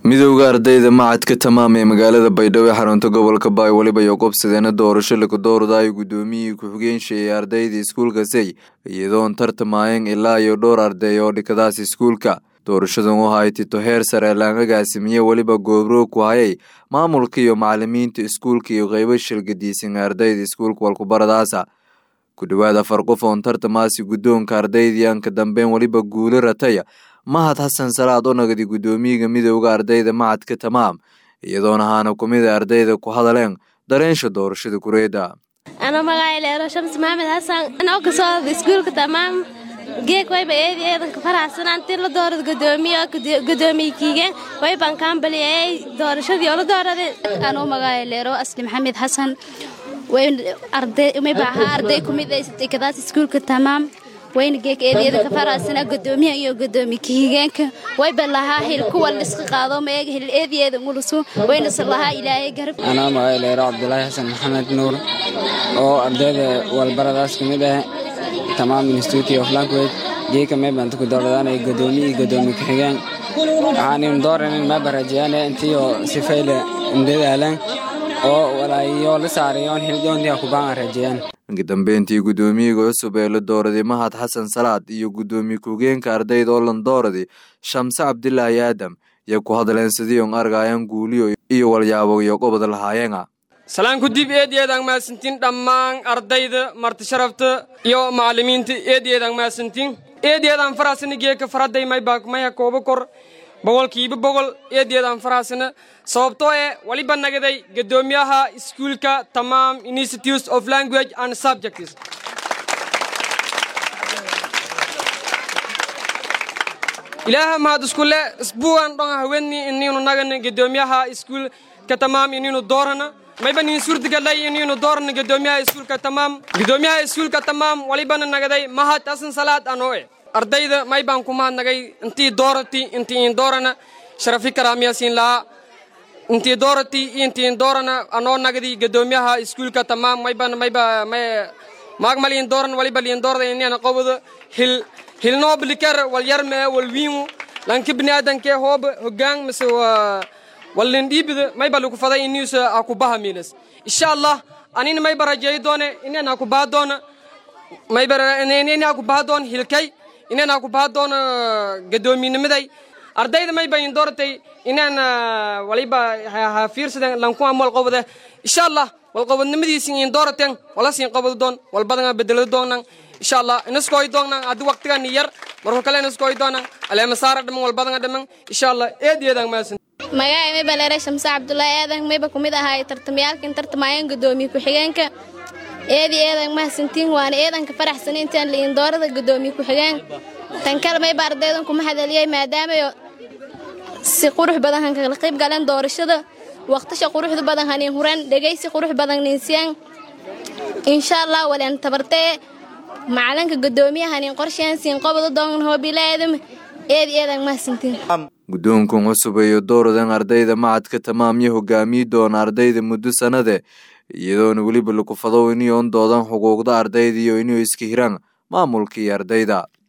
midowda ardayda macadka tamaam ee magaalada baydhabo ee xarunta gobolka baay weliba iyo qobsadeena doorasho lakadooradaayo gudoomiyihii ku-xigeenshayay ardayda iskuulka say iyadoon tartamaayeen ilaa iyo dhowr arday oo dhikadaas iskuulka doorashadan u hay tito heer sare laangagaasimiye weliba goobroog ku hayay maamulka iyo macalimiinta iskuulka iyo qeybo shilgadiisan ardayda iskuulka walkubaradaasa ku dhowaad afar qof oon tartamaasi guddoonka ardaydiianka dambeyn weliba guuli rataya mahad xasan salaad oo nagadi guddoomiyiga midowda ardayda macadka tamaam iyadoona ahaana kumida ardayda ku hadaleen dareensha doorashada kureeda ano magacay leero shams maxamed xasan anoo ka socda iskuulka tamaam geeg wayba eedi eedanka faraxsanaan tii la doorad gudoomiye gudoomiye kiigeen waybaan kaambaliyay doorashadii oo la dooraday anoo magacay leero asli maxamed xasan mayba ahaa arday kumid kadaas iskuulka tamaam wayna geeg eedyada ka faraasana gudoomiyaha iyo gudoomiye kahigeenka wayba lahaa hil kuwa liska qaado mayaga hil eedyada ngulusu wayna lahaa ilaahay garab anaa magacay leero cabdulaahi xasan maxamed nuur oo ardayda walbaradaas kamid ah tamaam institute of language geeka meebaan ku dooradaan gudoomiye iyo gudoomiye kahigeen waxaan dooranin meeba rajeeyaan intiyo sifayle indadaalan oo walaayo la saarayoon hildoontii kubaan rajeeyaan inka dambeyntii guddoomiyiga cusub ee la dooraday mahad xasan salaad iyo guddoomiye ku-geenka ardayda oo lan dooraday shamse cabdilaahi aadam iyo ku hadleen sidii on argaayaan guuliyo iyo walyaabo iyo qobod lahaayeena salaan ku dib eedeedaan mahadsantiin dhammaan ardayda marti sharafta iyo macalimiinta eedeedaan mahadsantiin eedeedaan faraasana geeka faradday maybaak maya kooba kor boqolkiiba boqol eedeedaan faraasana sababtoo eh waliba nagaday guddoomiyaha iskuulka tamaam institutes of language and subjects ilaaha mahad iskule isbuuan dhon haweni ininu nagana guddoomiyaha iskuulka tamaam ininu doorana mayba nin suurtagalay ininu doorana guddoomiyaha iskuulka tamaam guddoomiyaha iskuulka tamaam walibana nagaday mahad hasan salaad anoo eh ardayda maybaan ku mahadnagay intii doorati intii in doorana sharafi karaamiyasiin lahaa intii doorati intii doorana anoo nagadi guddoomiyaha iskuulka tamaam mayban mayba may maagmaliin dooran waliba liin doorada inana qobada hil hilnooblikar walyarme walwiimu lanki biniaadanke hoob hogaan mise wallin dhiibida mayba lagu faday iniusa akubaha miilas insha allah anina mayba rajeeyi doone inana akubaha doona mayba inana akubaha doon hilkay inaan aku baha doono gadoomiynimaday ardayda mayba in dooratay inaan waliba ha fiirsaden lankuwa mal qobode insha allah walqobodnimadiisin in doorateen wala siin qobod doon walbadanga bedelado doonnan insha allah inaskooy doonnan haddi waqtigan yar markuu kale inaskooy doonnan aleema saara dhaman walbadanga dhaman insha allah eed eedaan maasan magacay mayba leere shamse cabdulaahi aadan mayba kumid ahaay tartamayaalkan tartamaayeen gudoomiye ku-xigeenka eedi eedan mahadsantiin waana eedanka faraxsana intaan liin doorada guddoomiye ku-xigeen tan kale mayba ardaydan kuma hadaliyay maadaamayo si qurux badan han kala qayb galeen doorashada waqtasha quruxda badan hanin huran dhegaysi qurux badan ninsiyaan insha allah waleen tabartee macalinka guddoomiyaha hanin qorsheen siin qobada doon hoobilaadam eedi eedan mahadsantiin guddoonkan cusub iyo dooradan ardayda macadka tamaam iyo hogaamiyi doona ardayda muddo sanade iyadoona weliba lagu fadow iniyoon doodan xuquuqda ardayda iyo inuu iska hiraan maamulka iyo ardayda